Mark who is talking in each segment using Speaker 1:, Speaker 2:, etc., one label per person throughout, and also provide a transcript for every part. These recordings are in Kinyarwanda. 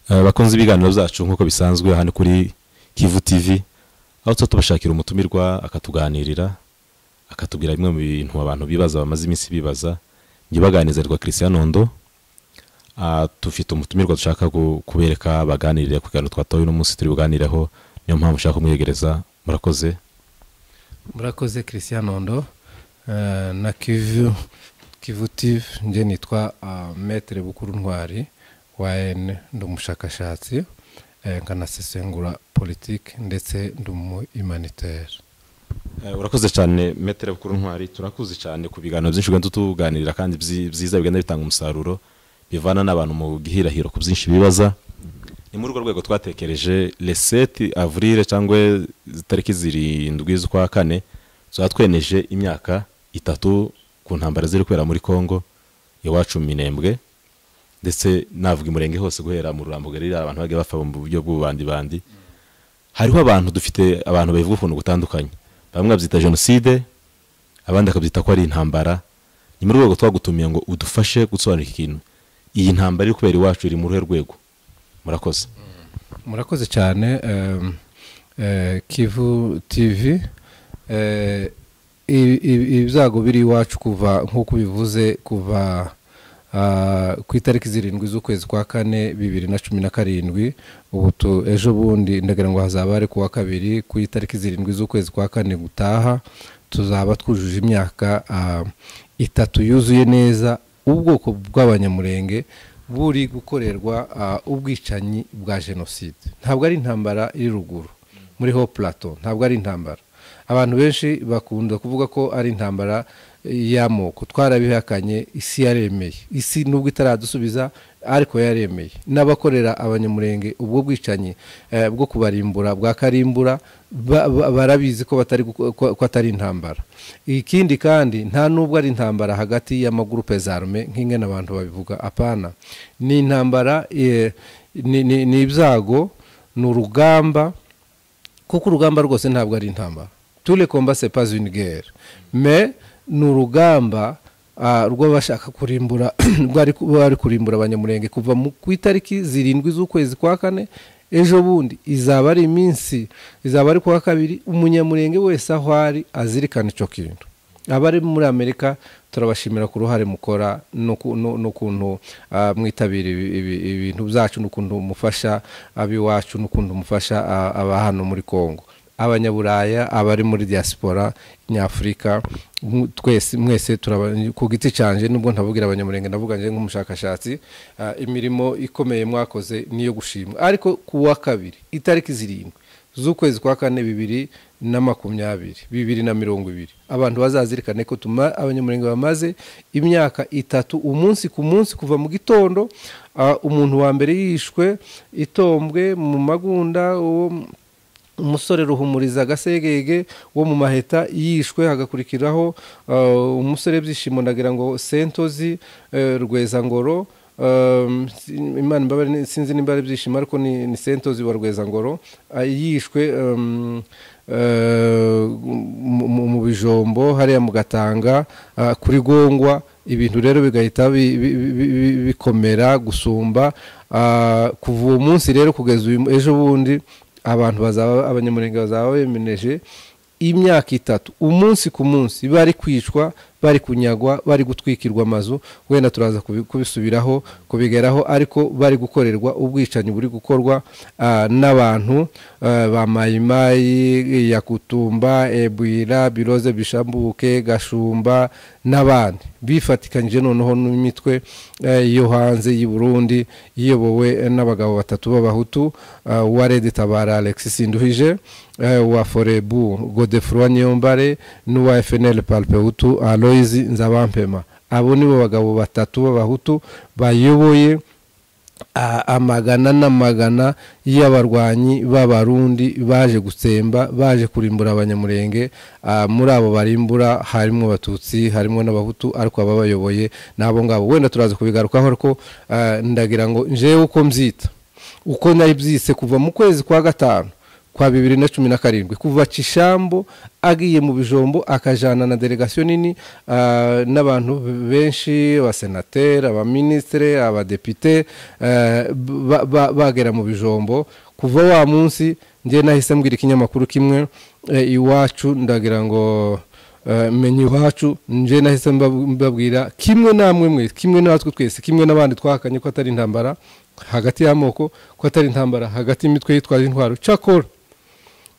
Speaker 1: Eh, bakunze ibiganiro byacu nk'uko bisanzwe hano kuri kivu tivi aho tuba tubashakira umutumirwa akatuganirira akatubwira bimwe mu bintu abantu bibaza bamaze iminsi bibaza njye baganizarwa christian nondo Ah, dufite umutumirwa dushaka gu- kubereka baganirire ku kiganiro twatoye uno munsi turi buganireho niyo mpamvu ushaka kumwiyegereza murakoze
Speaker 2: murakoze christian nondo eh, na kivu kivu tv njye nitwa ah, metere bukuru ntwari wn ndi umushakashatsi eh, nkanasesengura politiki ndetse ndi umu humanitaire
Speaker 1: Eh, urakoze cyane metere bukuru ntwari turakuzi cyane ku biganiro byinshi ugenda tutuganirira kandi byi- byiza bigenda bitanga umusaruro bivana n'abantu mu gihirahiro ku byinshi bibaza ni muri urwo rwego twatekereje reseti avurile cyangwa itariki zirindwi z'ukwa kane tuba tweneje imyaka itatu ku ntambara ziri kubera muri congo iwacu mu minembwe ndetse navuga imurenge hose guhera mu rurambo ririya abantu bagiye bapfa mu buryo bw'ububandibandi hariho abantu dufite abantu babivuga ukuntu gutandukanye bamwe babyita jenoside abandi bakabyita ko ari intambara ni muri urwo rwego twagutumiye ngo udufashe gusobanura iki kintu iyi ntambara iri kubera iwacu iri mu ruhe rwego murakoze
Speaker 2: murakoze cyane em, eh, kivu tv Eh, ibi- ibi- ibyago biri iwacu kuva nk'uko bivuze kuva ah, ku itariki zirindwi z'ukwezi kwa kane bibiri na cumi na karindwi ubu tu- ejo bundi ndagira ngo hazaba ari ku wa kabiri ku itariki zirindwi z'ukwezi kwa kane gutaha tuzaba twujuje imyaka ah, itatu yuzuye neza ubwoko bw'abanyamurenge buri gukorerwa ah, ubwicanyi bwa jenoside ntabwo ari intambara iri ruguru muri ho plateau ntabwo ari intambara abantu benshi bakunda kuvuga ko ari intambara y'amoko twarabihakanye isi yaremeye isi nubwo itaradusubiza ariko yaremeye n'abakorera abanyamurenge ubwo bwicanyi eh, bwo kubarimbura bwa karimbura ba- ba- barabizi ko batari guko- ko ko atari intambara ikindi kandi nta nubwo ari intambara hagati y'amagurupe zarme nk'ingene abantu babivuga apana ni intambara eh, ni- ni ni ibyago ni urugamba kuko urugamba rwose ntabwo ari intambara tule komba se pas une guerre mais ni urugamba ah, rw'abashaka kurimbura rwari bari kurimbura abanyamurenge kuva mu- ku itariki zirindwi z'ukwezi kwa kane ejo bundi izaba ari iminsi izaba ari kuwa kabiri umunyamurenge wese aho ari azirikana icyo kintu abari muri amerika turabashimira ku ruhare mukora n'uku- n'u- n'ukuntu ah, mwitabira ibi- ibi- ibintu byacu n'ukuntu mufasha ab'iwacu n'ukuntu mufasha ah, aba hano muri congo abanyaburaya abari muri diaspora nyafurika mu- twese mwese turaba ku giti cyanjye nubwo ntavugira abanyamurenge navuga njye nk'umushakashatsi ah, imirimo ikomeye mwakoze niyo gushimwa ariko ku wa kabiri itariki zirindwi z'ukwezi kwa kane bibiri na makumyabiri bibiri na mirongo ibiri abantu bazazirikane ko tuma abanyamurenge bamaze imyaka itatu umunsi ku munsi kuva mu gitondo ah, umuntu wa mbere yishwe itombwe mu magunda uwo mu- umusore ruhumuriza agasegege wo mu maheta yishwe hagakurikiraho uh, umusore byishimo ndagira ngo sentozi uh, rwezangoro um, si- imana imbabare ni- sinzi nimba ari byishimo ariko ni, ni sentozi wa rwezangoro uh, yishwe um, uh, mu- mu- mu bijombo hariya mu gatanga uh, kuri gongwa ibintu rero bigahita bi- bi- bi- bi- bikomera gusumba uh, kuva uwo munsi rero kugeza uyu mu- ejo bundi abantu bazaba abanyamurenge bazaba bemeneje imyaka itatu umunsi ku munsi bari kwicwa bari kunyagwa bari gutwikirwa amazu wenda turaza kubi- kubisubiraho kubigeraho ariko bari gukorerwa ubwicanyi buri gukorwa ah, n'abantu ah, ba mayimayi yakutumba ebwira biroze bishambuke gashumba n'abandi bifatikanyije noneho n'imitwe eh, yo hanze y'i Burundi iyobowe eh, n'abagabo batatu b'abahutu ah, wa Rede Tabara Alexis Sinduhije eh, wa Forebu Godefroid Niyombare n'uwa FNL Palpehutu Aloys Nzabampema abo nibo bagabo batatu b'abahutu bayoboye a- amagana n'amagana y'abarwanyi b'abarundi baje gutsemba baje kurimbura abanyamurenge Ah, muri abo barimbura harimo abatutsi harimo n'abahutu ariko ababayoboye ni abo ngabo wenda turaza kubigarukaho ariko ah, ndagira ngo njewe uko mbyita uko nari byise kuva mu kwezi kwa gatanu kwa bibiri na cumi na karindwi kuva kishambo agiye mu bijombo akajyana na delegasiyo nini ah, n'abantu benshi abasenateri abaminisitire abadepite eh, ba- ba- bagera mu bijombo kuva wa munsi njye nahise mbwira ikinyamakuru kimwe eh, iwacu ndagira ngo Eh, menye iwacu nje nahise mbab- mbabwira kimwe namwe mwe kimwe natwe twese kimwe n'abandi twahakanye ko atari intambara hagati y'amoko ko atari intambara hagati y'imitwe yitwaje intwaro cyakora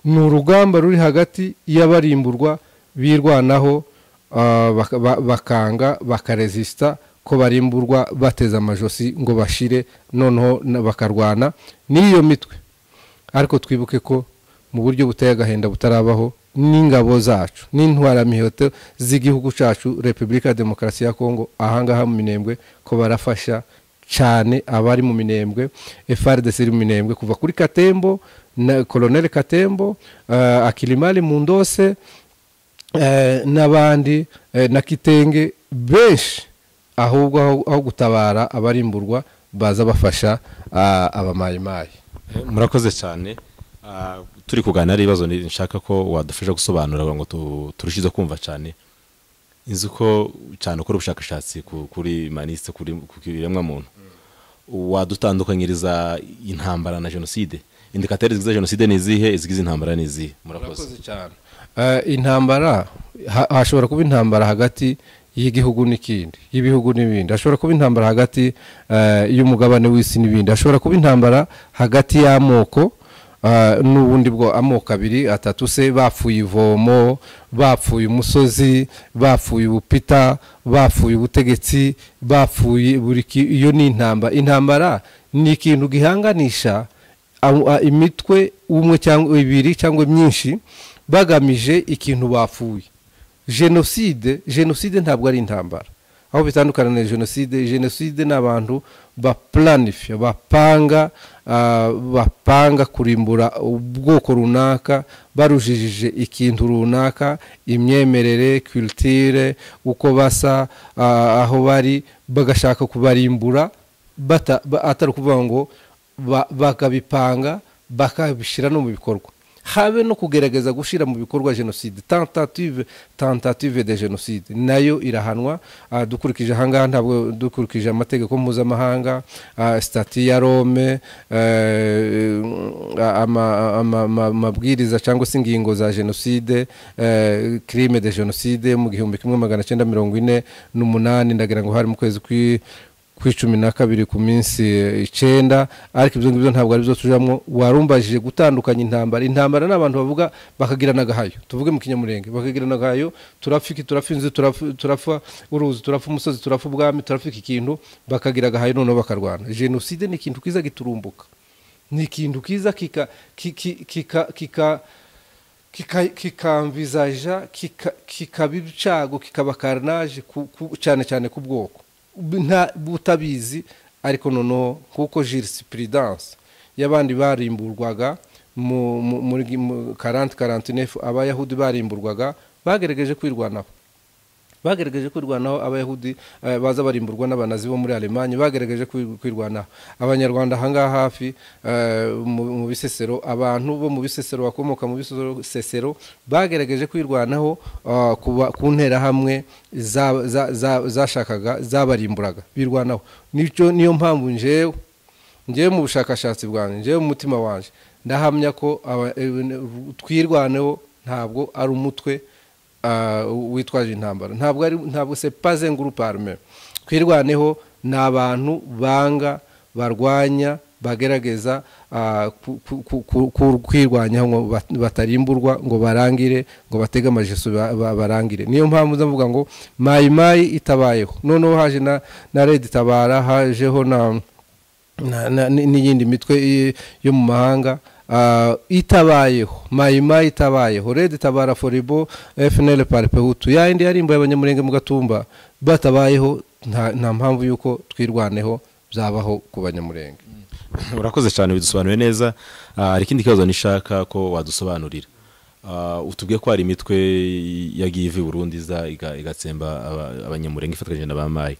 Speaker 2: ni urugamba ruri hagati y'abarimburwa birwanaho ah, baka- ba- bakanga bakaresisita ko barimburwa bateze amajosi ngo bashire noneho na- bakarwana n'iyo mitwe ariko twibuke ko mu buryo buteye agahinda butarabaho n'ingabo zacu n'intwaramiheto z'igihugu cyacu repubulika ya demokarasi ya kongo ahangaha mu minembwe ko barafasha cyane abari mu minembwe frdc iri mu minembwe kuva kuri katembo na koloneli katembo eh, akilimali mu ndose eh, n'abandi eh, na kitenge benshi ahubwo aho- aho gutabara abarimburwa baza bafasha ah, abamayimayi
Speaker 1: Eh, murakoze cyane Ah, turi kuganira ibibazo ni- nshaka ko wadufasha gusobanura ngo tu- turushize kumva cyane nzi ko cyane ukora ubushakashatsi ku- kuri manisite kuri ku biremwa muntu wadutandukanyiriza intambara na jenoside indikateri zigize jenoside ni izihe izigize intambara ni izihe murakoze
Speaker 2: murakoze cyane Eh, intambara ha- hashobora kuba intambara hagati y'igihugu n'ikindi y'ibihugu n'ibindi hashobora kuba intambara hagati eh, y'umugabane w'isi n'ibindi hashobora kuba intambara hagati y'amoko eh, n'ubundi bwo amoko abiri atatu se bapfuye ivomo bapfuye umusozi bapfuye ubupita bapfuye ubutegetsi bapfuye buri ki- iyo ni intambara intambara ni ikintu gihanganisha aho- a- imitwe umwe cyangwa ibiri cyangwa myinshi bagamije ikintu bapfuye jenoside jenoside ntabwo ari intambara aho bitandukana na jenoside jenoside ni abantu baplanifya bapanga ah, bapanga kurimbura ubwoko runaka barujijije ikintu runaka imyemerere culture uko basa ah, aho bari bagashaka kubarimbura bata- ba- atari ukuvuga ngo ba- bakabipanga bakabishyira no mu bikorwa habe no kugerageza gushyira mu bikorwa jenoside tentative tentative de jenoside nayo irahanwa ah, dukurikije ahangaha ntabwo dukurikije amategeko mpuzamahanga ah, stati ya rome eh, ama- ama- ama- amabwiriza cyangwa se ingingo za jenoside eh, crime de jenoside mu gihumbi kimwe magana cyenda mirongo ine n'umunani ndagira ngo hari mu kwezi kwi ku icumi na kabiri ku minsi eh, icyenda ariko ibyo ngibyo ntabwo ari byo tujyamo warumbajije gutandukanya intambara intambara ni abantu bavuga bakagirana agahayo tuvuge mu kinyamurenge bakagirana agahayo turapfa iki turapfa inzu turapfa- turapfa uruzi turapfa umusozi turapfa ubwami turapfa iki kintu bakagira agahayo noneho bakarwana jenoside ni ikintu kiza giturumbuka ni ikintu kiza kika ki- ki- kika kika kika- kikamvizaja kika- kikaba ibicago kikaba karnaje ku- ku- cyane cyane ku bwoko Bu- nta butabizi ariko noneho nk'uko jurisprudense y'abandi barimburwaga mu- mu- muri 40 49 abayahudi barimburwaga bagerageje kwirwanaho bagerageje kwirwanaho abayahudi eh, baza barimburwa n'abanazi bo muri alemanye bagerageje kwi- kwirwanaho abanyarwanda ahangaha hafi eh, mu- mu bisesero abantu bo mu bisesero bakomoka mu bisesero bagerageje kwirwanaho ah, kuba- ku nterahamwe za- za- za- zashakaga zabarimburaga birwanaho Nicyo- niyo mpamvu njyewe njyewe mu bushakashatsi bwanjye njyewe mu mutima wanjye ndahamya ko aba- e- twirwaneho ntabwo ari umutwe ah, witwaje intambara ntabwo ari ntabwo se paze ngurupe arme twirwaneho ni abantu banga barwanya bagerageza ah, ku- ku- ku- ku- ku- kwirwanyaho ngo bat- batarimburwa ngo barangire ngo batege amajeso ba- ba- barangire niyo mpamvu ndavuga ngo mayi mayi itabayeho noneho haje na na red tabara hajeho na na- na- ni- n'iyindi mitwe i- yo mu mahanga ah, itabayeho mayima itabayeho red tabara foribo fnl paripehutu yayindi yarimbuye abanyamurenge mu gatumba batabayeho nta nta mpamvu y'uko twirwaneho byabaho ku banyamurenge
Speaker 1: urakoze cyane bidusobanuriye neza Ah, hari ikindi kibazo nishaka ko wadusobanurira Ah, utubwiye ko hari imitwe yagiye iva i Burundi iza iga- igatsemba aba- abanyamurenge ifatanyije na ba mayi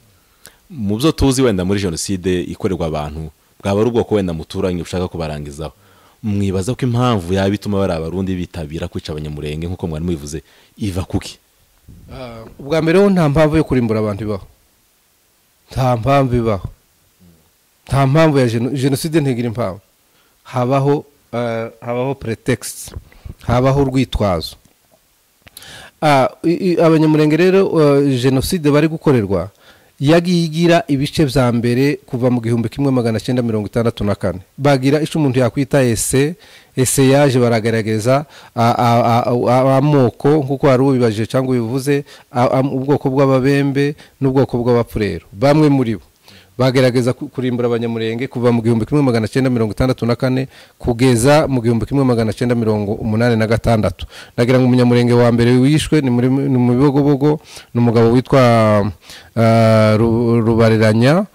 Speaker 1: mu byo tuzi wenda muri jenoside ikorerwa abantu bwaba ari ubwoko wenda muturanye ushaka kubarangizaho mwibaza ko impamvu yaba ituma bari abarundi bitabira kwica abanyamurenge nk'uko mwari mubivuze iva kuki
Speaker 2: ubwa mbere ho nta mpamvu yo kurimbura abantu ibaho nta mpamvu ibaho nta mpamvu ya jeno- jenoside ntigira impamvu habaho eh, habaho pretext habaho urwitwazo Ah, i- i- abanyamurenge rero eh, jenoside bari gukorerwa yagiye igira ibice bya mbere kuva mu gihumbi kimwe magana cyenda mirongo itandatu na kane bagira icyo umuntu yakwita ese ese yaje baragaragaza a- a- a- a- amoko nk'uko wari ubibajije cyangwa ubivuze a- am- ubwoko bw'ababembe n'ubwoko bw'abapfurero bamwe muri bo bagerageza ku- kurimbura abanyamurenge kuva mu gihumbi kimwe magana cyenda mirongo itandatu na kane kugeza mu gihumbi kimwe magana cyenda mirongo umunani na gatandatu nagira ngo umunyamurenge wa mbere wishwe ni muri- ni mu bibogobogo ni umugabo witwa ah, Ru- rubariranya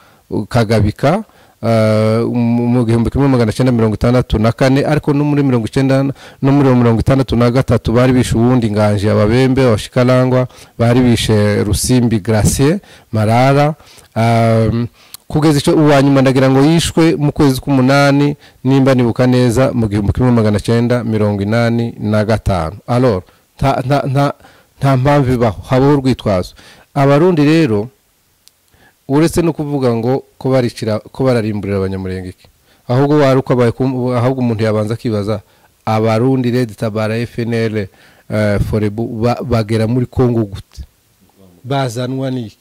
Speaker 2: kagabika ah, mu mu gihumbi kimwe magana cyenda mirongo itandatu na kane ariko no muri mirongo icyenda no muri mirongo itandatu na gatatu bari bishe uwundi nganje ababembe abashikarangwa bari bishe rusimbi gracier marara um, kugeza icyo uwa nyuma ndagira ngo yishwe mu kwezi k'umunani nimba nibuka neza mu gihumbi kimwe magana cyenda mirongo inani na gatanu alor nta, nta, nta, nta mpamvu ibaho habaho urwitwazo abarundi rero uretse no kuvuga ngo ko baricira ko bararimburira abanyamurenge iki ahubwo wari uko abaye kum- ahubwo umuntu yabanza akibaza abarundi red tabara fnl eh, forebu ba- bagera muri congo gute bazanwa n'iki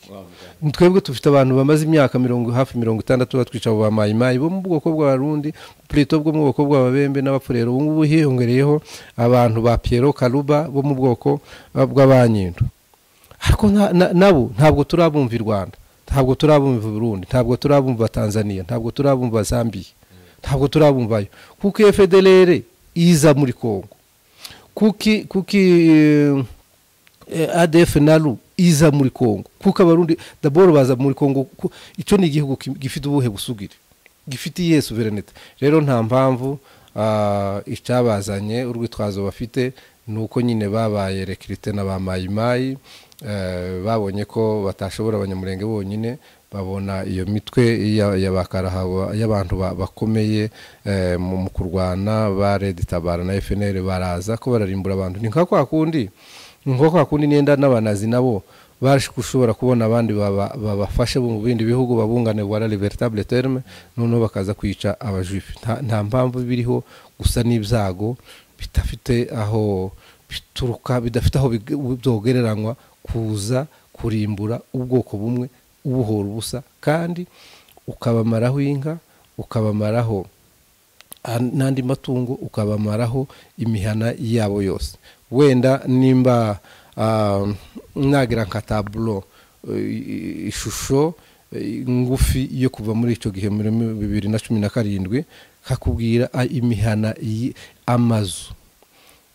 Speaker 2: twebwe dufite abantu bamaze imyaka mirongo hafi mirongo itandatu batwica abo ba mayimayi bo mu bwoko bw'abarundi plito bwo mu bwoko bw'ababembe n'abapfurero ubu ngubu hiyongereyeho abantu ba piero karuba bo mu bwoko eh, bw'abanyindo ariko nta- na- nabo ntabwo turabumva i rwanda ntabwo turabumva i burundi ntabwo turabumva tanzania ntabwo turabumva zambia ntabwo turabumvayo kuko iyo federere iza muri kongo kuki kuki eh, eh, adf nalu iza muri kongo kuko abarundi daboro baza muri kongo ku- icyo ni igihugu ki- gifite ubuhe busugire gifite iyihe suverenite rero nta mpamvu ah, icyabazanye urwitwazo bafite ni uko nyine babaye rekirite na ba mayimayi eh, babonye ko batashobora abanyamurenge bonyine babona iyo mitwe ya- ya ba Karahava- y'abantu ba- bakomeye eh, mu mu kurwana ba redi tabara na fnl baraza ko bararimbura abantu ni nka kwa kundi ni nka kwa kundi nenda n'abanazi nabo baje gushobora kubona abandi baba- babafashe bo mu bindi bihugu babungane wara libertable terme noneho bakaza kwica abajuife nta nta mpamvu biriho gusa n'ibyago bidafite aho bituruka bidafite aho big- byogereranywa kuza kurimbura ubwoko bumwe ubuhora ubusa kandi ukabamaraho inka ukabamaraho a- n'andi matungo ukabamaraho imihana yabo yose wenda nimba ah, nagira nka taburo eh, ishusho eh, ngufi yo kuva muri icyo gihe muri bibiri na cumi na karindwi kakubwira ah, imihana y- amazu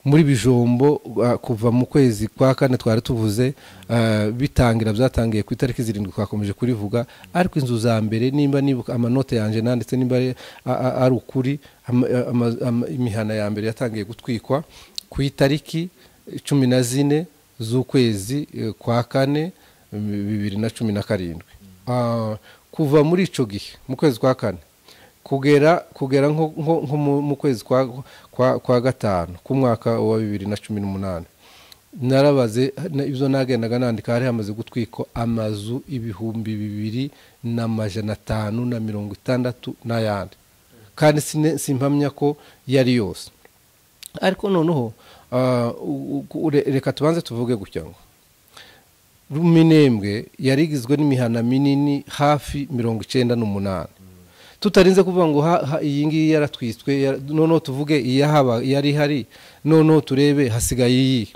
Speaker 2: muri bijombo uh, kuva mu kwezi kwa kane twari tuvuze uh, bitangira byatangiye ku itariki zirindwi twakomeje kurivuga ariko inzu za mbere nimba nibuka amanote yanjye nanditse nimba ari- a- a- ari ukuri ama- ama- ama- imihana ya mbere yatangiye gutwikwa ku itariki cumi na zine z'ukwezi eh, kwa kane bibiri na cumi na karindwi Ah, kuva muri icyo gihe mu kwezi kwa kane kugera kugera nko nko- nko mu- mu kwezi kwa kwa, kwa gatanu k'umwaka wa bibiri na cumi n'umunani narabaze na- ibyo nagendaga nandika hari hamaze gutwikwa amazu ibihumbi bibiri n'amajana atanu na mirongo itandatu n'ayandi kandi sine- simpamya ko yari yose ariko noneho ah, u- u- re- reka tubanze tuvuge gutya ngo ruminembwe yari igizwe n'imihana minini hafi mirongo icyenda n'umunani tutarinze kuvuga ngo ha- ha- iyi ngiyi yaratwiswe yara- noneho tuvuge iyahaba yari ihari noneho turebe hasigaye iyi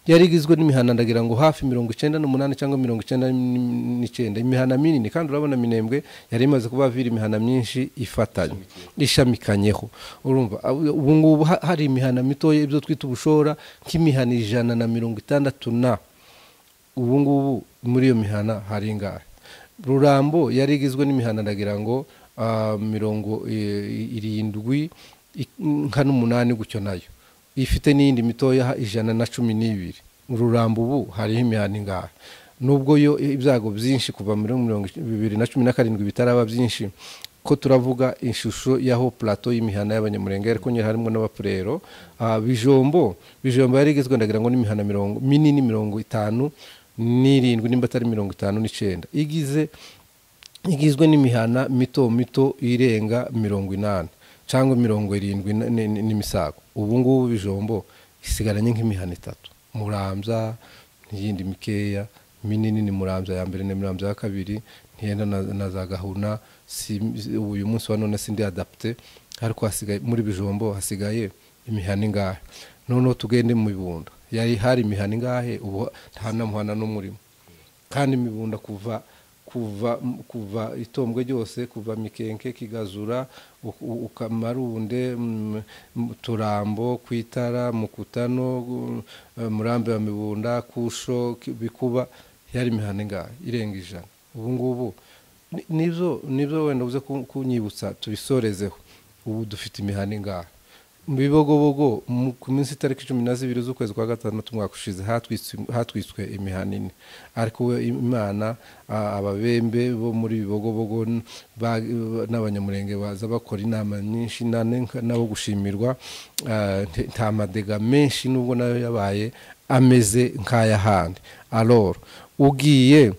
Speaker 2: yari igizwe n'imihana ndagira ngo hafi mirongo icyenda n'umunani cyangwa mirongo icyenda n'icyenda imihana minini kandi urabona minembwe yari imaze kuba vira imihana myinshi ifatanye ishamikanyeho urumva ab- ubu ngubu ha- hari imihana mitoya ibyo twita ubushora nk'imihana ijana na mirongo itandatu na ubu ngubu muri iyo mihana hari ingahe rurambo yari igizwe n'imihana ndagira ngo ah, mirongo eh, irindwi i- nka n'umunani gutyo nayo ifite n'iyindi mitoya ha- ijana na cumi n'ibiri rurambo ubu hariho imihana ingahe nubwo yo ibyago byinshi kuva muri mirongo ic- bibiri na cumi na karindwi bitaraba byinshi ko turavuga ishusho y'aho plato y'imihana y'abanyamurenge ariko nyine harimo n'abapurero Ah, bijombo bijombo yari igizwe ndagira ngo n'imihana mirongo minini mirongo itanu n'irindwi nimba atari mirongo itanu n'icyenda igize igizwe n'imihana mito mito irenga mirongo inani cyangwa mirongo irindwi na- ni- ni- n'imisago ubu ngubu bijombo isigaranye nk'imihana itatu murambya n'iyindi mikeya minini ni murambya ya mbere ni murambya ya kabiri ntiyenda na, na za gahuna si, si- uyu munsi wa none sindi adapte ariko hasigaye muri bijombo hasigaye imihana ingahe noneho tugende mu bibunda yari hari imihana ingahe ubu nta namuhana n'umurimo kandi imibunda kuva kuva kuva itombwe ryose kuva mikenke kigazura u- u- ukamarunde mm, mu turambo kwitara mukutano gu- eh, murambi wa mibunda kusho ki- bikuba yari imihanda ingahe irenga ijana ubu ngubu ni- nibyo nibyo wenda uze ku- kunyibutsa tubisorezeho ubu dufite imihanda ingahe mu bibogobogo mu- ku minsi itariki cumi na zibiri z'ukwezi kwa gatandatu umwaka ushize hatwitswe- hatwitswe imihana ine ariko we imana a- ababembe bo muri bibogobogo n- ba- n'abanyamurenge baza bakora inama nyinshi na- na- nabo gushimirwa ah, nte- nta madega menshi nubwo nayo yabaye ameze nk'ay'ahandi aloro ugiye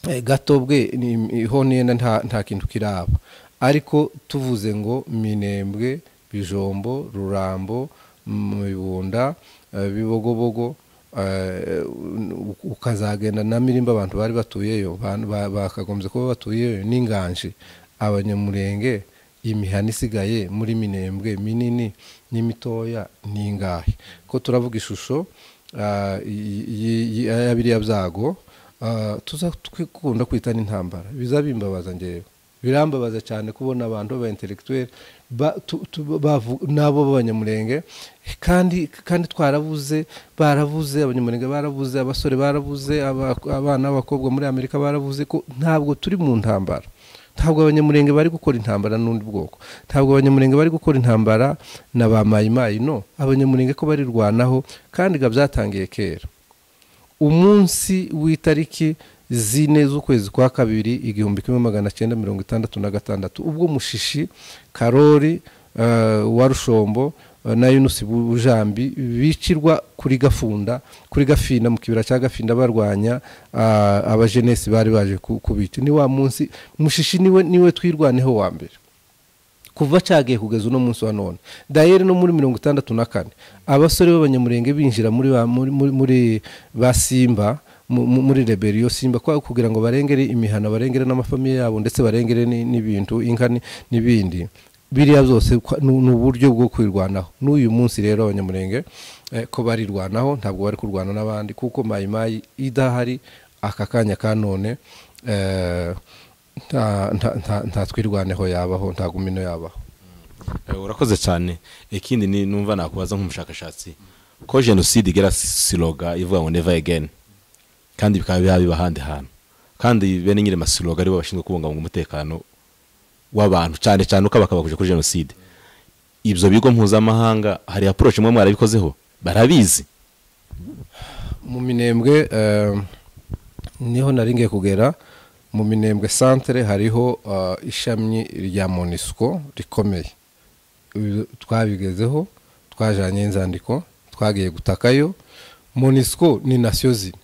Speaker 2: Eh, gato bwe ni- ni- ho nenda nta nta kintu kiraba ariko tuvuze ngo minembwe bijombo rurambo mu bibunda eh, bibogobogo eh, u- u- ukazagenda na mirimba abantu bari batuyeyo ba- ba- bakagombye kuba batuyeyo n'inganji abanyamurenge imihana isigaye muri minembwe minini n'imitoya ni ingahe ko turavuga ishusho ah, y- y- y- ya biriya byago Ah, tuza twikunda kwita n'intambara biza bimbabaza ngewe birambabaza cyane kubona abantu baba intellectuel ba- tu- tu- bavu- nabo b'abanyamurenge kandi kandi twarabuze barabuze abanyamurenge barabuze abasore barabuze aba- abana b'abakobwa muri amerika barabuze ko ntabwo turi mu ntambara ntabwo abanyamurenge bari gukora intambara n'undi bwoko ntabwo abanyamurenge bari gukora intambara na ba mayimayi no abanyamurenge ko barirwanaho kandi ga byatangiye kera umunsi w'itariki zine z'ukwezi kwa kabiri igihumbi kimwe magana cyenda mirongo itandatu na gatandatu ubwo mushishi karori eh, wa rushombo eh, na yunusi bujambi bicirwa kuri gafunda kuri gafinda mu kibira cya gafinda barwanya ah, abajenesi bari baje ku- kubica ni wa munsi mushishi niwe niwe twirwaneho wa mbere kuva cyagiye kugeza uno munsi wa none dayeri no muri mirongo itandatu na kane abasore b'abanyamurenge binjira muri ba- muri- muri- muri ba simba mu- mu- muri reberiyo simba kwa- kugira ngo barengere imihana barengere n'amafamiye yabo ndetse barengere ni- n'ibintu inka ni- n'ibindi biriya byose kwa- ni ni uburyo bwo kwirwanaho n'uyu munsi rero abanyamurenge eh, ko barirwanaho ntabwo bari kurwana n'abandi kuko mayimayi idahari aka kanya ka none eh, nta nta- nta- nta twirwaneho yabaho nta gumino yabaho
Speaker 1: Eh, urakoze cyane ikindi ni numva nakubaza nk'umushakashatsi ko jenoside igera siroga ivuga ngo never again kandi bikaba biba biba ahandi hantu kandi bene nyiri masiroga aribo bashinzwe kubungabunga umutekano w'abantu cyane cyane uko bakabakuje kuri jenoside ibyo bigo mpuzamahanga hari approach imwe mwarabikozeho barabizi
Speaker 2: mu minembwe eh, niho nari ngiye kugera mu minembwe santere hariho eh, ishami rya monisco rikomeye Ibi twabigezeho twajanye inzandiko twagiye gutakayo monisco ni nasiyo zine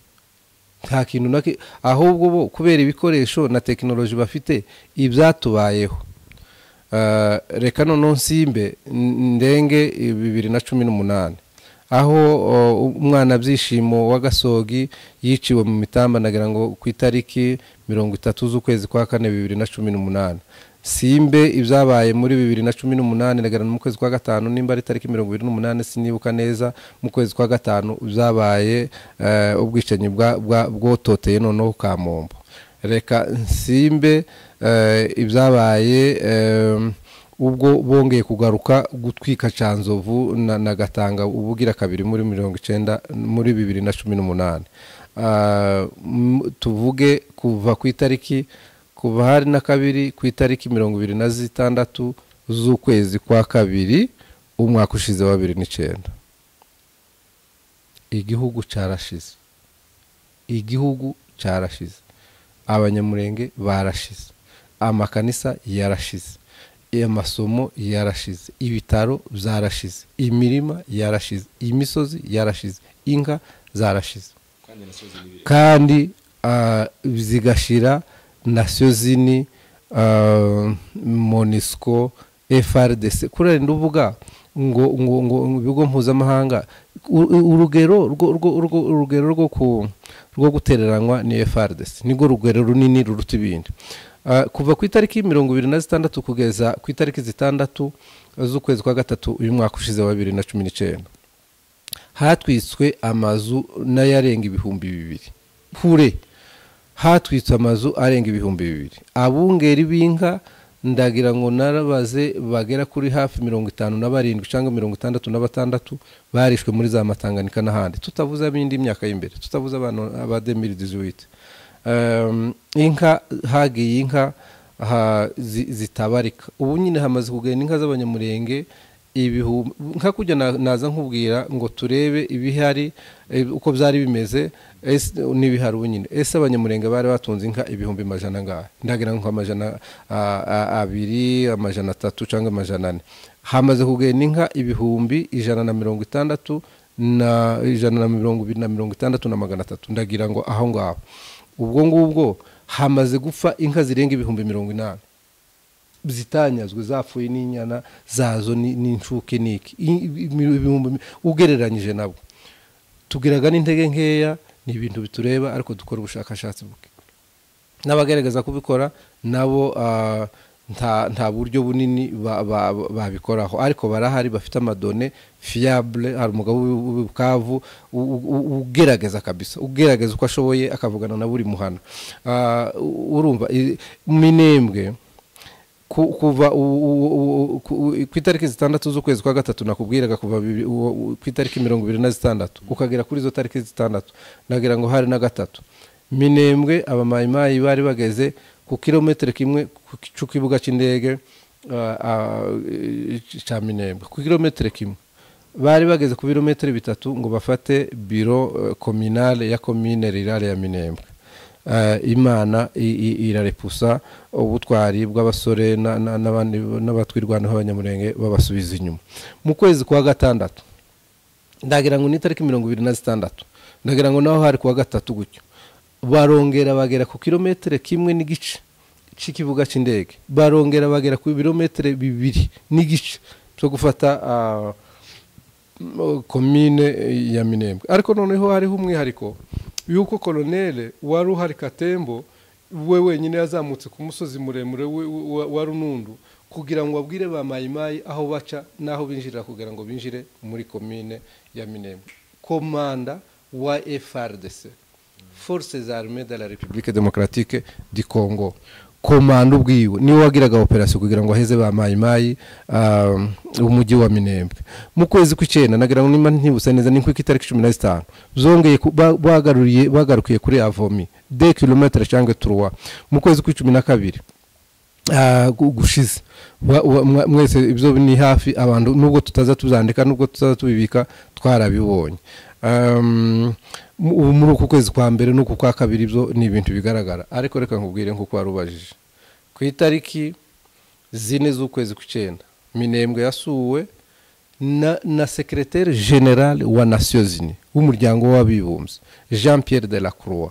Speaker 2: nta kintu na ki- ahubwo bo kubera ibikoresho na tekinoloji bafite ibyatubayeho Eh, reka noneho nsimbe n- ndenge i- bibiri na cumi n'umunani aho o, umwana byishimo w'agasogi yiciwe mu mitamba nagira ngo ku itariki mirongo itatu z'ukwezi kwa kane bibiri na cumi n'umunani simbe ibyabaye muri bibiri na cumi n'umunani nagira ngo mu kwezi kwa gatanu nimba ari tariki mirongo irindwi n'umunani sinibuka neza mu kwezi kwa gatanu byabaye eh, ubwicanyi bwa- bwa- bwototeye noneho kamombo reka nsimbe eh, ibyabaye eh, ubwo bongeye kugaruka gutwika canzovu na, na gatanga ubugira kabiri muri mirongo icenda muri bibiri na cumi n'umunani Ah, m- tuvuge kuva ku itariki kuva hari na kabiri ku itariki mirongo ibiri na zitandatu z'ukwezi kwa kabiri umwaka ushize wa bibiri n'icenda igihugu carashize igihugu carashize abanyamurenge barashize amakanisa yarashize amasomo yarashize ibitaro byarashize imirima yarashize imisozi yarashize inka zarashize kandi ah, zigashira nasiyo zini ah, monisco frdc kurera nduvuga ngo ngo ngo ibigo mpuzamahanga u- u- urugero rwo- rwo- rwo- urugero rwo ku- rwo gutereranywa ni frdc nirwo rugero runini ruruta ibindi Ah, kuva ku itariki mirongo ibiri na zitandatu kugeza ku itariki zitandatu z'ukwezi kwa gatatu uyu mwaka ushize wa bibiri na cumi n'icyenda hatwiswe amazu n'ayarenga ibihumbi bibiri hure hatwitswe amazu arenga ibihumbi bibiri abungeri b'inka ndagira ngo narabaze bagera kuri hafi mirongo itanu na barindwi cyangwa mirongo itandatu na batandatu barishwe muri za matanganika n'ahandi tutavuze ab'indi myaka y'imbere tutavuze abantu ba demiri dizuwite inka hagiye inka ha- zi- zitabarika ubu nyine hamaze kugenda inka z'abanyamurenge ibihumbi nka kujya na- naza nkubwira ngo turebe ibihari eh, uko byari bimeze ese n'ibihari ubu nyine ese abanyamurenge bari batunze inka ibihumbi majana angahe ndagira ngo amajana ah, ah, abiri amajana atatu cyangwa amajana ane hamaze kugenda inka ibihumbi ijana na mirongo itandatu na ijana na mirongo ibiri na mirongo itandatu na magana atatu ndagira ngo aho ngaho ubwo ngubwo hamaze gupfa inka zirenga ibihumbi mirongo inani zitanyazwe zapfuye n'inyana zazo ni- n'incuke n'iki I- imi- ibihumbi mi- ugereranyije nabwo tugiraga n'intege nkeya ni ibintu bitureba ariko dukora ubushakashatsi buke n'abagaragaza kubikora nabo ah, nta nta buryo bunini ba- ba- ba- babikoraho ariko barahari bafite amadone fiyabule hari umugabo w'i- w'i bukavu u- u- u- ugerageza kabisa ugerageza uko ashoboye akavugana na buri muhana Ah, u- urumva i- minembwe ku- kuva u- u- u- ku ku itariki zitandatu z'ukwezi kwa gatatu nakubwiraga kuva bibiri- u- u- ku itariki mirongo ibiri na zitandatu ukagera kuri izo tariki zitandatu nagira ngo hari na gatatu minembwe abamayimayi bari bageze ku kilometero kimwe ku ki- cy'ikibuga cy'indege ah, ah, cya minembwe ku kilometero kimwe bari bageze ku birometero bitatu ngo bafate biro eh, kominale ya komine rirale ya minembwe Eh, imana i- i- irarepusa ubutwari bw'abasore na- na- n'abandi- n'abatwirwanaho b'abanyamurenge babasubiza inyuma mu kwezi kwa gatandatu ndagira ngo ni itariki mirongo ibiri na zitandatu ndagira ngo naho hari kuwa gatatu gutyo barongera bagera ku kilometero kimwe n'igice cy'ikibuga cy'indege barongera bagera ku birometero bibiri n'igice cyo gufata ah, m- komine ya minembwe ariko noneho hariho umwihariko yuko koloneli wari uhari katembo we wenyine yazamutse ku musozi muremure wi- wi- wa- wa runundu kugira ngo abwire ba mayimayi aho baca n'aho binjirira kugira ngo binjire muri komine ya minembwe komanda wa frdc forces armées de la république démocratique du congo komanda ubwiwe niwe wagiraga operasiyo kugira ngo aheze ba mayimayi um, umujyi wa minembwe mu kwezi kw'icyenda nagira ngo nimba ntibuse neza ni ku itariki cumi na zitanu zongeye ku- ba- bagaruriye bagarukiye kuri avomi de kilometre cyangwa turuwa mu kwezi kw'icumi na kabiri ah, gu- gushize Wa- wa- mwa- mwese ibyo ni hafi abantu nubwo tutaza tubyandika nubwo tutaza tubibika twarabibonye Um, mu- ubu muri uku kwezi kwa mbere n'uku kwa kabiri ibyo ni ibintu bigaragara ariko reka nkubwire nk'uko wari ubajije ku itariki zine z'ukwezi kw'icyenda minembwe yasuwe na, na secrétaire général wa nations unies w'umuryango w'abibumbye jean pierre de la croix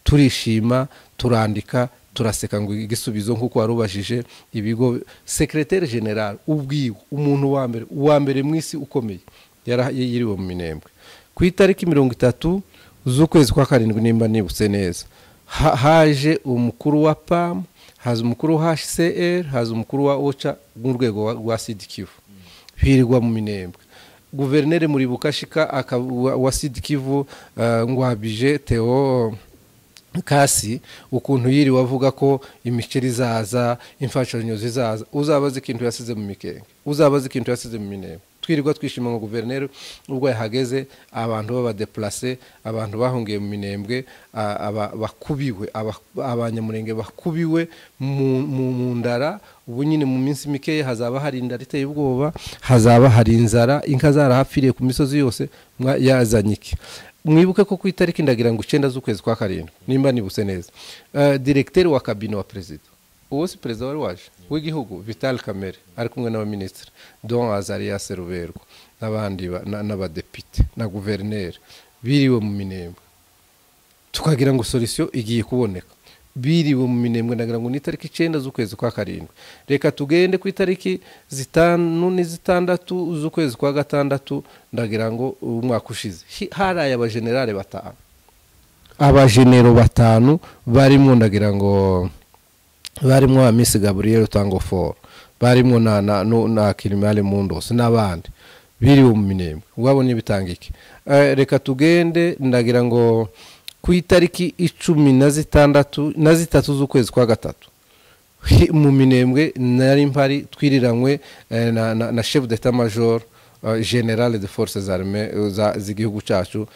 Speaker 2: turishima turandika turaseka ngo igisubizo nk'uko wari ubajije ibigo secrétaire général ubwiwe umuntu wa mbere uwa mbere mu isi ukomeye yara- yiriwe mu minembwe ku itariki mirongo itatu z'ukwezi kwa karindwi nimba nibutse neza ha- haje umukuru wa pam haza umukuru wa hcr haza umukuru wa oca n'urwego wa- rwa sidikivu hirwa mu minembwe guverineri muribukashika aka- wa- wa sidikivu eh, ngwabije teo kasi ukuntu yiriwe avuga ko imiceri izaza imfashanyo zizaza uzabaze ikintu yasize mu mikenge uzabaze ikintu yasize mu minembwe twirirwa twishima ngo guverineri ubwo yahageze abantu b'abadeplase abantu bahungiye mu minembwe a- aba- bakubiwe aba- abanyamurenge bakubiwe mu- mu mu ndara ubu nyine mu minsi mikeya hazaba hari indara iteye ubwoba hazaba hari inzara inka zarahapfiriye ku misozi yose mwa- yazanye iki mwibuke ko ku itariki ndagira ngo icyenda z'ukwezi kwa karindwi nimba nibutse neza Eh, diregiteri wa kabine wa perezida uwo si perezida wari waje w'igihugu vitali kamere ari kumwe n'abaminisitiri don azariya seruberwa n'abandi n'abadepite na guverineri biriwe mu minembwe tukagira ngo solisiyo igiye kuboneka biriwe mu minembwe nagira ngo ni itariki icyenda z'ukwezi kwa karindwi reka tugende ku itariki zitanu n'izitandatu z'ukwezi kwa gatandatu ndagira ngo umwaka ushize haraye abajenerali batanu abajenero batanu barimo ndagira ngo barimo ba misi gaburiyeri utangoforo barimo na na na kirimari mundosi n'abandi biriwe mu minembwe ubwabo n'ibitanga iki reka tugende ndagira ngo ku itariki icumi na zitandatu na zitatu z'ukwezi kwa gatatu mu minembwe nari mpari twiriranywe na shefu d'etat major generale de force z'arme z'igihugu cyacu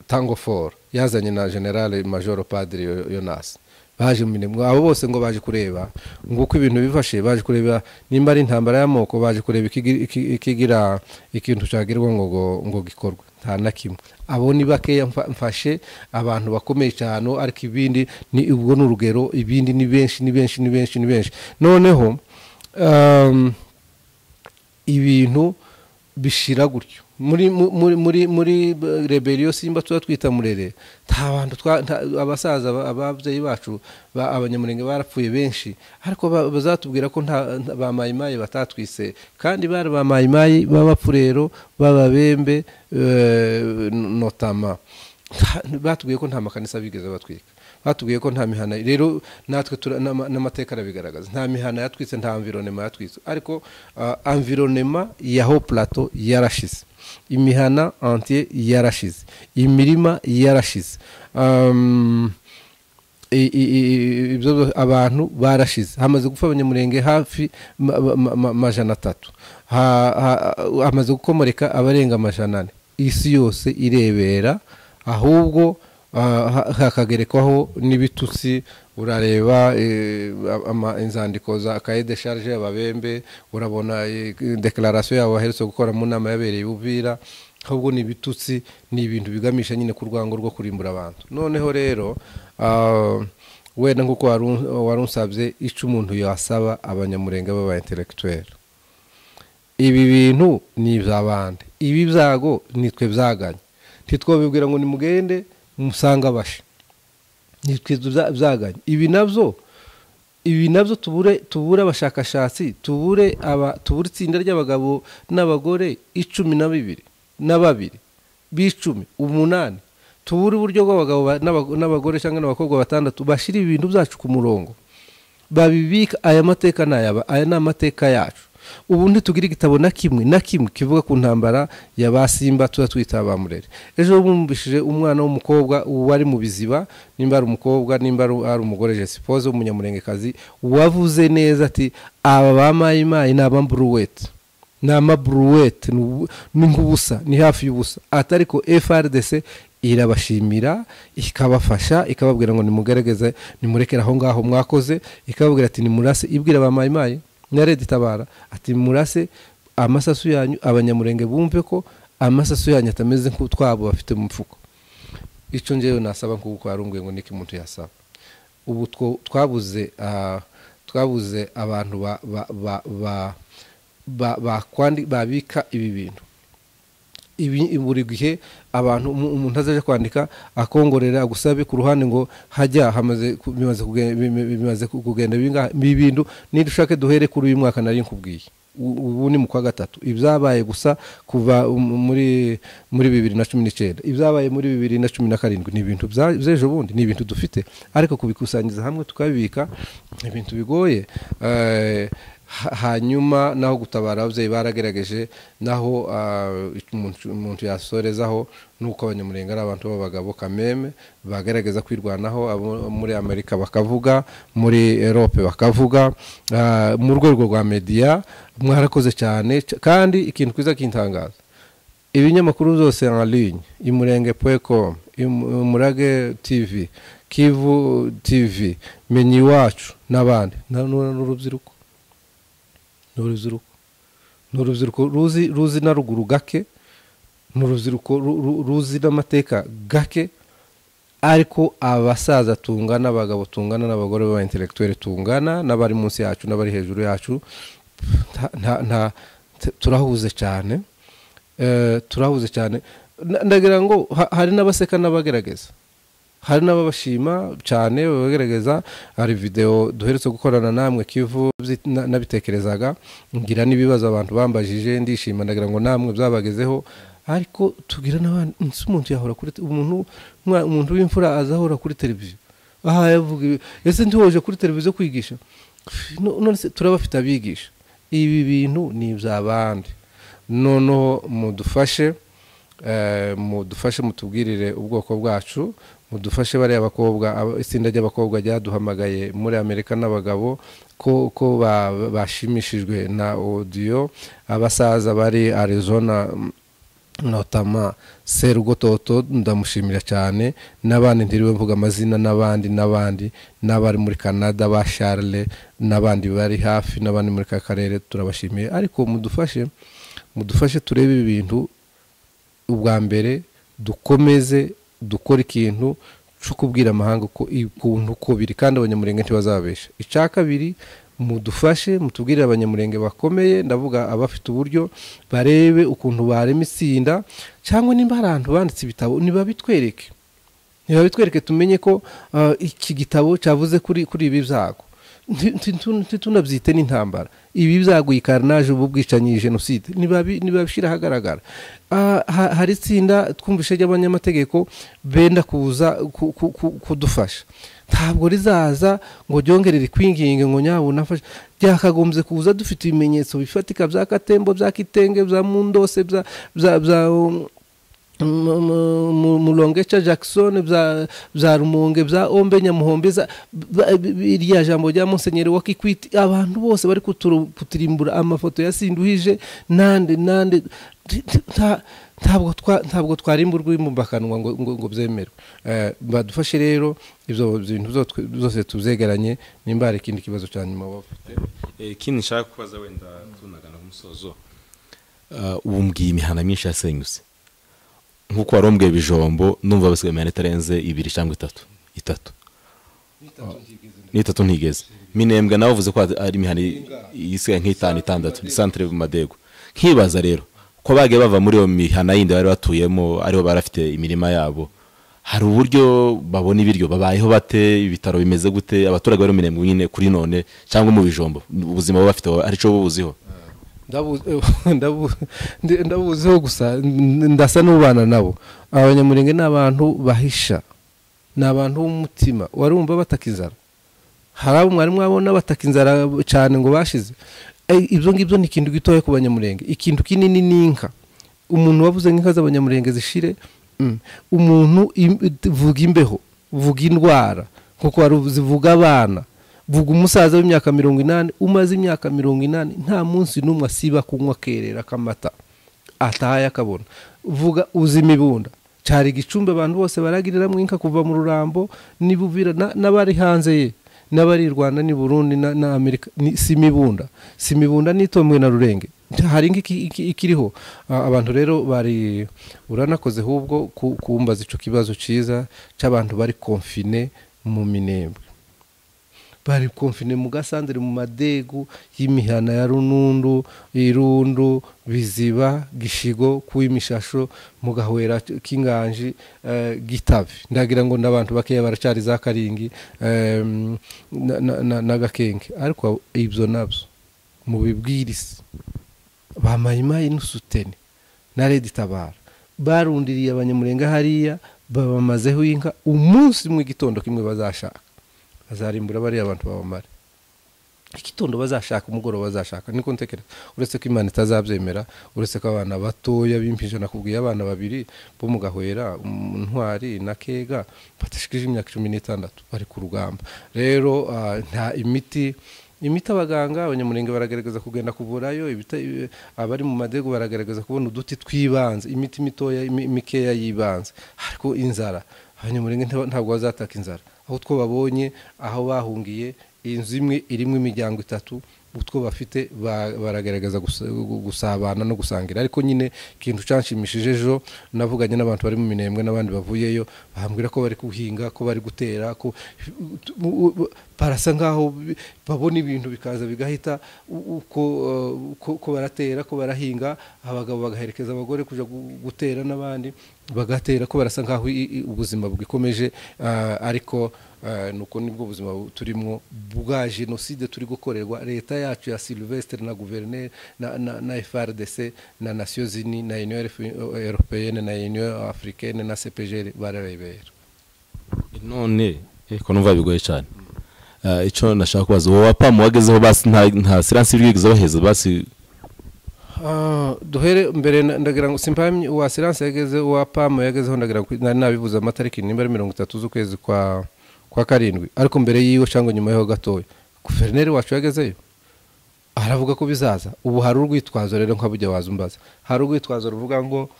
Speaker 2: tango for yazanye na generale major padiri yonasi baje mu minembwe abo bose ngo baje kureba ngo uko ibintu bifashe baje kureba nimba ari intambara y'amoko baje kureba ikigira ikintu cyagirwa ngo ngo gikorwe nta na kimwe abo ni bakeya mfashe abantu bakomeye cyane ariko ibindi ni ubwo ni urugero ibindi ni benshi ni benshi ni benshi ni benshi noneho ibintu bishira gutyo muri muri muri muri reberiyo simba tuba twita murere nta bantu abasaza ababyeyi bacu abanyamurenge barapfuye benshi ariko bazatubwira ko nta ba mayimayi batatwise kandi bari ba mayimayi b'abapfurero b'ababembe notama batubwiye ko nta makanisa bigeze batwika batubwiye ko nta mihana rero natwe n'amateka arabigaragaza nta mihana yatwitse nta amvironema yatwitse ariko amvironema ya ho plato yarashize imihana antiye yarashize imirima yarashize abantu barashize hamaze gupfa abanyamurenge hafi amajana atatu hamaze gukomoreka abarenga amajana ane isi yose irebera ahubwo hakagerekwaho n'ibitutsi urareba inzandiko za kaye de sharge ababembe urabona dekararasiyo yabo baherutse gukora mu nama yabereye ubwira ahubwo ni ibitutsi ni ibintu bigamisha nyine ku rwango rwo kurimbura abantu noneho rero wenda nk'uko warunsabye icyo umuntu yasaba abanyamurenge b'aba interegitweri ibi bintu ni iby'abandi ibi byago nitwe byaganye ntitwabibwira ngo ni mugende musanga bashe byaganye ibi nabyo ibi nabyo tubure tubure abashakashatsi tubure tubure itsinda ry'abagabo n'abagore icumi na bibiri na babiri b'icumi umunani tubure uburyo bw'abagabo n'abagore cyangwa n'abakobwa batandatu bashyira ibintu byacu ku murongo babibika aya mateka ni ayaba aya ni amateka yacu ubu ntitugire igitabo na kimwe na kimwe kivuga ku ntambara ya ba simba tuba twita ba murere ejo bumvishije umwana w'umukobwa wari mu biziba nimba ari umukobwa nimba ari umugore jesipoze w'umunyamurengekazi wavuze neza ati aba ba mayimayi ni aba buruwete ni ama buruwete ni nk'ubusa ni hafi y'ubusa atari ko frdc irabashimira ikabafasha ikababwira ngo nimugaragaze nimurekere aho ngaho mwakoze ikababwira ati nimurase ibwira ba mayimayi nyarede itabara ati murase amasasu yanyu abanyamurenge bumve ko amasasu yanyu atameze nk'utwabo bafite mu mfuko icyo ngewe nasaba nk'uko warumbuye ngo niko umuntu yasaba ubu twabuze twabuze abantu babika ibi bintu buri gihe abantu umuntu azajya kwandika akongorera agusabe ku ruhande ngo hajya bimaze kugenda bintu niba ushaka duhere kuri uyu mwaka nari nkubwiye ubu ni mu kwa gatatu ibyabaye gusa kuva muri bibiri na cumi n'icyenda ibyabaye muri bibiri na cumi na karindwi ni ibintu by'ejo bundi ni ibintu dufite ariko kubikusanyiriza hamwe tukabibika ibintu bigoye hanyuma naho gutabara ababyeyi baragerageje naho umuntu yasorezaho nuko abanyamurenge ari abantu b'abagabo kameme bagerageza kwirwanaho muri amerika bakavuga muri erope bakavuga mu rwego rwa mediya mwarakoze cyane kandi ikintu cyiza kintangaza ibinyamakuru zose nka linye imurenge puwekomu umurage tivi kivu tivi menya iwacu n'abandi n'urubyiruko ni urubyiruko ni urubyiruko ruzi na ruguru gake ni urubyiruko ruzi n'amateka gake ariko abasaza tungana abagabo tungana n'abagore baba intellectuel tungana n'abari munsi yacu n'abari hejuru yacu nta- nta- nta- t- turahuze cyane Eh, turahuze cyane Na- ndagira ngo ha- hari n'abaseka n'abagerageza hari n'ababashima cyane babagerageza hari videwo duheretse gukorana namwe kivu byi- na- nabitekerezaga ngira n'ibibazo abantu bambajije ndishima ndagira ngo namwe byabagezeho ariko tugira n'abandi ese umuntu yahora kuri te- umuntu umwa- umuntu w'imfura azahora kuri televiziyo aha yavuga ibi ese ntiwoje kuri televiziyo kwigisha No- none se turabafite abigisha ibi bintu ni iby'abandi noneho mudufashe eh, mudufashe mutubwirire ubwoko bwacu mudufashe bariya bakobwa aba- itsinda ry'abakobwa ryaduhamagaye muri amerika n'abagabo ko ko ba- bashimishijwe na odiyo abasaza bari arizona mm, notama serugototo ndamushimira cyane n'abandi ntiriwe mvuga amazina n'abandi n'abandi n'abari muri canada ba charle n'abandi bari hafi n'abandi muri ka karere turabashimiye ariko mudufashe mudufashe turebe ibi bintu ubwa mbere dukomeze dukore ikintu cyo kubwira amahanga uko ukuntu uko biri kandi abanyamurenge ntibazababesha icya kabiri mudufashe mutubwirire abanyamurenge bakomeye ndavuga abafite uburyo barebe ukuntu barema itsinda cyangwa niba hari ahantu banditse ibitabo ntibabitwereke ntibabitwereke tumenye ko ah, iki gitabo cyavuze kuri kuri ibi byago Nti- nti- ntu- nti- tunabyite n'intambara ibi byago iyi karinaje ubu bwicanyi iyi jenoside nibabi- nibabishyira ahagaragara Ah, ha- hari itsinda twumvishe ry'abanyamategeko benda kuza ku- ku- ku- kudufasha ntabwo rizaza ngo ryongere rikwinginge ngo nyawe unafashe byakagombye kuza dufite ibimenyetso bifatika bya katembo bya kitenge bya mundose bya bya- bya um, mu- mu- mu- mulongeca jackson bya bya rumonge bya ombe nyamuhombe za- ba- bi- bi- irya jambo rya musenyeri wa kikwiti abantu bose bari kuturu- kuturimbura amafoto ya sinduhije nande nande Ti- ti- nta- ntabwo twa- ntabwo twarimbura urwimumbakanwa ngo ngo- ngo byemerwe Eh, badufashe rero ibyo bintu byo twe- byose tubyegeranye nimba hari ikindi kibazo cya nyuma waba ufite
Speaker 1: ikindi nshaka kubaza wenda tunagana ku musozo ubu mbwiye imihanda myinshi yasenyutse nk'uko wari umbwiye ibijombo numva basigaye imihanda itarenze ibiri cyangwa itatu itatu n'itatu ntigeze minembwe nawe uvuze ko ari imihanda i- isigaye nk'itanu itandatu santere madego nkibaza rero ko bagiye bava muri iyo mihanda yindi bari batuyemo ariho bari bafite imirima yabo hari uburyo babona ibiryo babayeho bate ibitaro bimeze gute abaturage bari mu minembwe nyine kuri none cyangwa mu bijombo ubuzima baba bafite aricyo bubuziho
Speaker 2: Ndabu- ndabu- ndi- ndabuziho gusa n- ndasa n'ubana nabo abanyamurenge ni abantu bahisha ni abantu b'umutima warumva bataka inzara hari abo mwari mwabona bataka inzara cyane ngo bashize Eh, ibyo ngibyo ni ikintu gitoya ku banyamurenge ikintu kinini ni inka umuntu wavuze nk'inka z'abanyamurenge zishire mm, umuntu im- vuga imbeho vuga indwara kuko wari uvuze vuga abana vuga umusaza w'imyaka mirongo inani umaze imyaka mirongo inani nta munsi n'umwe asiba kunywa akerera k'amata atahaye akabona vuga uzi imibunda cyari igicumbi abantu bose baragiriramwo inka kuva mu rurambo n'ibuvira na- n'abari hanze ye n'abari i rwanda n'i burundi na, na amerika ni, si imibunda si imibunda n'itomwe na rurenge hari inka iki- iki- ikiriho A- abantu rero bari uranakoze ahubwo ku- kumbaza ico kibazo ciza c'abantu bari konfine mu minembwe bari konfine mu gasandere mu madegu y'imihana ya runundu irundu biziba gishigo kuw'imishasho mu gahwera k'inganji eh, gitabi ndagira ngo n'abantu bakeya baracari za karingi eh, na- na- na- na gakenge ariko ibyo nabyo mu bibwirisi ba mayimayi n'usutene na redi tabara barundiriye abanyamurenga hariya babamazeho inka umunsi mu gitondo kimwe bazashaka bazarimbura bariya abantu babamare igitondo bazashaka umugoroba bazashaka niko ntekereza uretse ko imana itazabyemera uretse ko abana batoya b'impinja nakubwiye abana babiri bo mu gahwera um, ntwari na kega badashikije imyaka cumi n'itandatu bari ku rugamba rero ah, nta imiti imiti abaganga abanyamurenge baragaragaza kugenda kuvurayo ibita- ibi- abari mu madego baragaragaza kubona uduti tw'ibanze imiti mitoya imi- mikeya y'ibanze ariko inzara abanyamurenge nta- ntabwo bazataka inzara aho two babonye aho bahungiye inzu imwe irimo imiryango itatu utwo bafite ba- baragaragaza gusa- gusabana no gusangira ariko nyine ikintu cyanshimishije ejo navuganye n'abantu bari mu minembwe n'abandi bavuyeyo bambwira ko bari guhinga ko bari gutera ko barasa nk'aho bi- babona ibintu bikaza bigahita u- uko eh, ko- ko baratera ko barahinga abagabo bagaherekeza abagore kujya gu- gutera n'abandi bagatera ko barasa nk'aho i- i- ubuzima bwikomeje ah, ariko eh, nuko nibwo buzima bu- turimo bwa jenoside turi gukorerwa leta yacu ya silvestre na guverineri na, na, na frdc na nasiyo zini na union Europe- européenne na union africaine na cpgr bararebera
Speaker 1: none ariko numva bigoye cyane Ah, icyo nashaka kubaza wowe apamu wagezeho basi nta nta siransi bwigeze baheza basi
Speaker 2: Ah, duhere mbere na- ndagira ngo simpamye uwa silence yageze uwa pamu yagezeho ndagira ngo nari nabivuze amatariki nimba ari mirongo itatu z'ukwezi kwa kwa karindwi ariko mbere yiwe cyangwa nyuma yaho gatoya guverineri wacu yagezeyo aravuga ko bizaza ubu hari urwitwazo rero nkabujya waza umbaza hari urwitwazo ruvuga ngo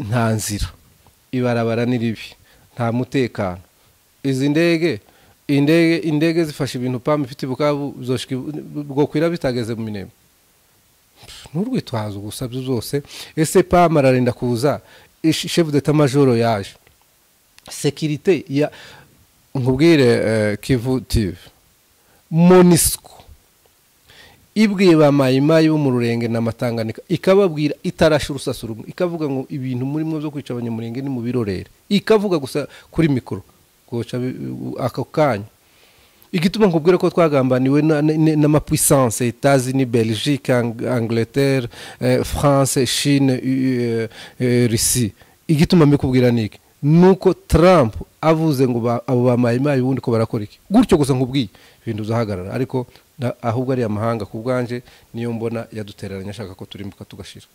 Speaker 2: nta nzira ibarabara ni ribi nta mutekano izi ndege indege indege zifasha ibintu pamu ifite i bukavu zoshika i- bwokwira bitageze mu minembwe nturwitwaze gusa byo zose ese pam ararinda kuza ish- chef d'etat majoro yaje sekirite ya nkubwire eh, kivu tv monisco ibwiye ba mayimayi bo mu rurenge na matanganika ikababwira itarashe urusasa rumwe ikavuga ngo ibintu murimo byo kwica abanyamurenge ni mu birorere ikavuga gusa kuri mikoro goca bi- ako kanya igituma nkubwira ko twagambaniwe n'amapwisance etazini belgique Ang- angleterre eh, france chine eh, eh, russie igituma mbikubwira ni iki nuko trump avuze ngo ba- abo bamayimayi ubundi ko barakora iki gutyo gusa nkubwiye ibintu uzahagarara ariko na- ahubwo ari amahanga ku bwanje niyo mbona yadutereranye ashaka ko turimbuka tugashira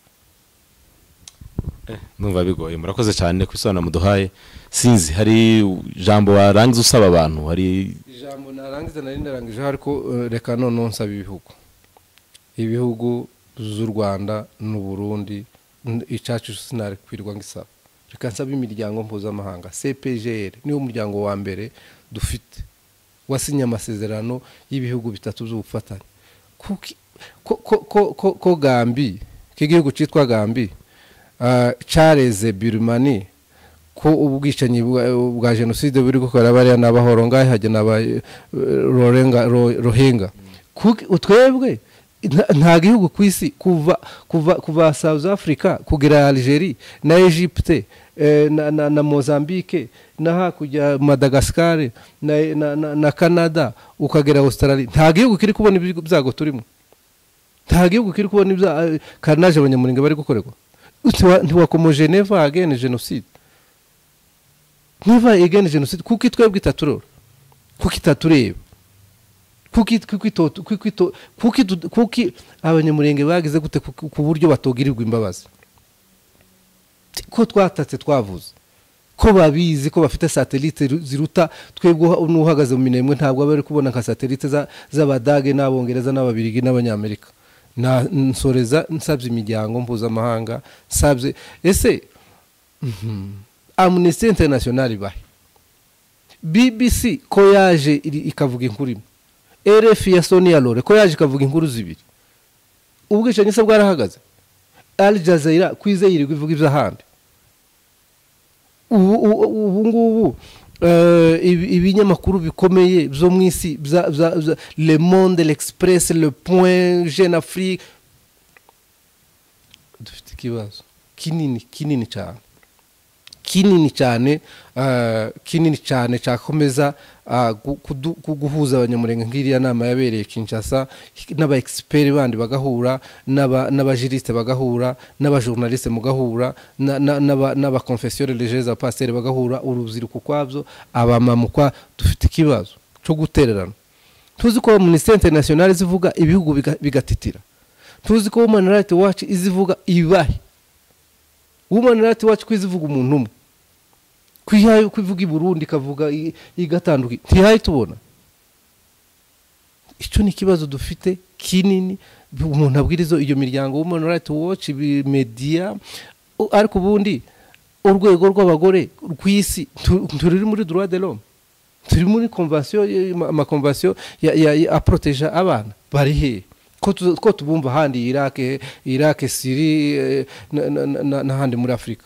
Speaker 1: numva bigoye murakoze cyane ku bisobanuro muduhaye sinzi hari ijambo warangiza usaba abantu hari
Speaker 2: ijambo narangiza nari narangije ariko eh, reka noneho nsaba ibihugu ibihugu z'u rwanda n'u burundi n- icacu sinakwirirwa ngo isaba reka nsaba imiryango mpuzamahanga cpgr niwo muryango wa mbere dufite wasinye amasezerano y'ibihugu bitatu by'ubufatanye Kuki- ko- ko- ko- ko- ko gambi k'igihugu cyitwa gambi ah, careze birumani ko ubwicanyi bwa- bwa jenoside buri gukorera bariya ni abahoro ngahe hajya n'aba eh, Rorenga- Ro- rohinga Kuki- twebwe nta- nta gihugu ku isi kuva kuva kuva south africa kugera algeria na egypte eh, na, na, na mozambique na hakurya madagascar na, na, na, na canada ukagera australia nta gihugu kiri kubona ibyo byago turimo nta gihugu kiri kubona ibya eh, carnage abanyamurenge bari gukorerwa Ntiwa- ntiwakoma geneva agene jenoside niba igana jenoside kuko itwebwe itaturora kuko itatureba kuko it- kuko ito- kuko ito- kuko idu- kuko abanyamurenge bagize gute ku ku buryo batogirirwa imbabazi Ti- ko twatatse twavuze ko babizi ko bafite satelite ru- ziruta twebwe uha- n'uhagaze mu minembwe ntabwo aba ari kubona nka satelite za- z'abadage n'abongereza n'ababirigi n'abanyamerika Na- nsoreza nsabye imiryango mpuzamahanga nsabye ese amnesty international bahe bbc ko yaje iri- ikavuga inkuru imwe rf ya sonia lore ko yaje ikavuga inkuru zibiri ubwicanyi se bwarahagaze al jazeera kwize yirirwa ivuga iby'ahandi ubu ubu- ubu ngubu eh, ibi- ibinyamakuru bikomeye byo mu isi bya- bya- bya- le monde l'express le point jeune afrique dufite ikibazo kinini kinini cyane kinini cyane ah, kinini cyane cyakomeza ah, gu- kudu- gu- guhuza abanyamurenge nk'iriya nama yabereye kinshasa n'aba expert bandi bagahura n'aba- n'abajirisite bagahura n'abajournaliste mugahura na- na- n'aba- n'abaconfessionnel religieux abapasiteri bagahura urubyiruko ukwabyo abamama ukwa dufite ikibazo cyo gutererana tuzi ko minisiteri interinasiyonari zivuga ibihugu biga- bigatitira tuzi ko women right watch izivuga ibahe women right watch ko izivuga umuntu umwe ko ihaye ko ivuga i burundi ikavuga i- igatanduka ntihaye tubona icyo ni ikibazo dufite kinini umuntu abwiriza iyo miryango women right watch ibi- media u- ariko ubundi urwego rw'abagore rw'isi tu- turi muri droit de l'homme turi muri konvasiyo amakonvasiyo aporoteje abana bari hehe ko tubumva ahandi irake irake siri n'ahandi muri afurika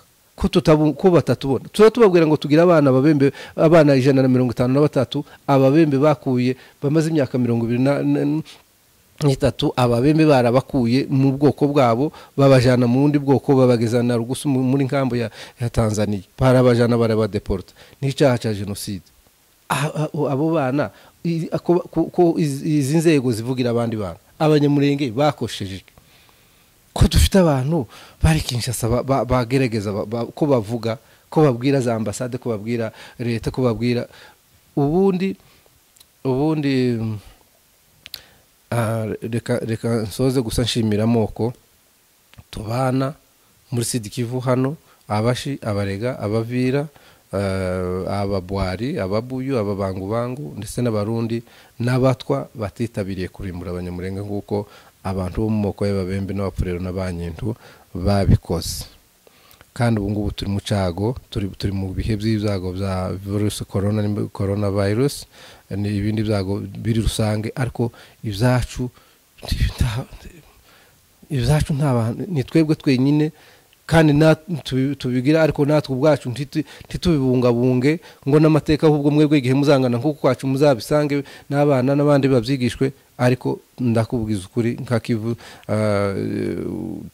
Speaker 2: ko batatubona tuba tubabwira ngo tugire abana ababembe abana ijana na mirongo itanu na batatu ababembe bakuye bamaze imyaka mirongo ibiri n'itatu ababembe barabakuye mu bwoko bwabo babajyana mu bundi bwoko babageza na rugusu muri nkambo ya tanzania barabajyana barabadeporta n'icyaha cya jenoside abo bana ko izi nzego zivugira abandi bana abanyamurenge bakoshejwe ko dufite abantu bari kinshasa bagerageza ko bavuga ko babwira za ambasade ko babwira leta ko babwira ubundi ubundi reka nsoze gusa nshimira amoko tubana muri sidikivu hano abashi abarega abavira ababwari ababuyu ababangubangu ndetse n'abarundi n'abatwa batitabiriye kurimbura abanyamurenge nk'uko abantu bo mu moko y'ababembe n'abapfurero n'abanyintu babikoze kandi ubu ngubu turi mu cyago turi mu bihe by'ibyago bya virusi korona korona virusi n'ibindi byago biri rusange ariko ibyacu ibyacu ni twebwe twenyine kandi tubigira ariko natwe ubwacu ntitubibungabunge ngo n'amateka ahubwo mwebwe igihe muzangana nk'uko kwacu muzabisange n'abana n'abandi babyigishwe ariko ndakubwiza ukuri nka kivu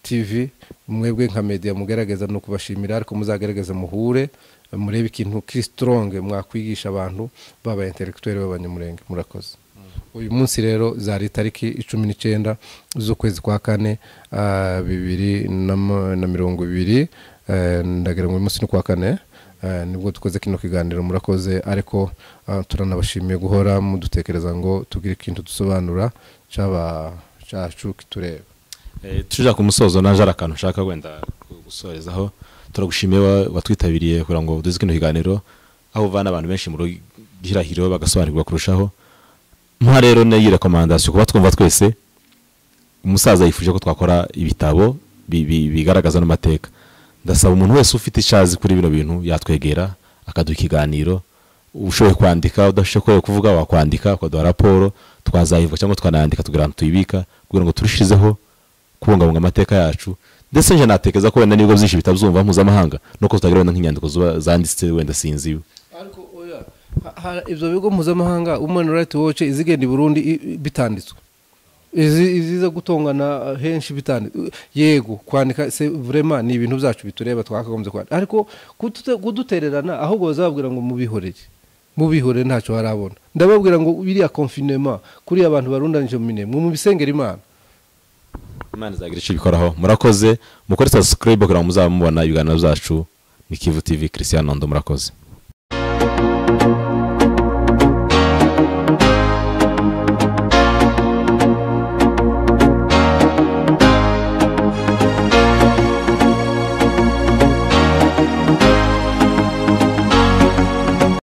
Speaker 2: tivi mwebwe nka mediya mugaragaza ni ukubashimira ariko muzagaragaza muhure murebe ikintu kisitoronge mwakwigisha abantu baba interegiteri b'abanyamurenge murakoze uyu munsi rero zari itariki icumi n'icyenda z'ukwezi kwa kane bibiri na mirongo ibiri ndagira ngo uyu munsi ni kwa kane nibwo dukoze kino kiganiro murakoze ariko turanabashimiye guhora mudutekereza ngo tugire ikintu dusobanura cyacu kitureba
Speaker 1: tujya ku musozo naje ari akantu ushaka wenda gusorezaho turagushimiye watwitabiriye kugira ngo duze kino kiganiro aho uvana abantu benshi mu gihirahiro bagasobanukirwa kurushaho nka rero n'iyi rekomandasiyo kuba twumva twese umusaza yifuje ko twakora ibitabo bigaragaza n'amateka ndasaba umuntu wese ufite icyazi kuri bino bintu yatwegera akaduha ikiganiro ushoboye kwandika udashoboye kuvuga wakwandika ukaduha raporo twazayivuga cyangwa twanayandika tugira ahantu tuyibika kugira ngo turushizeho kubungabunga amateka yacu ndetse njye natekereza ko wenda n'ibigo byinshi bitabyumva mpuzamahanga nuko tutagira wenda nk'inyandiko zanditse wenda sinziwe
Speaker 2: ibyo bigo mpuzamahanga umani rayiti woce izigenda i burundi bitanditswe iziza gutongana henshi bitanditswe yego kwandika vurema ni ibintu byacu bitureba twakagombye kwandika ariko kudutererana ahubwo bazababwira ngo mubihoreye mubihoreye ntacyo harabona ndababwira ngo biriya konfinema kuriya abantu barundanije mu minemo mubisengera imana
Speaker 1: imana izagira icyo ibikoraho murakoze mukore sasikarayibe kugira ngo muzaba mubona ibiganiro byacu ni kivu tivi christian ndo murakoze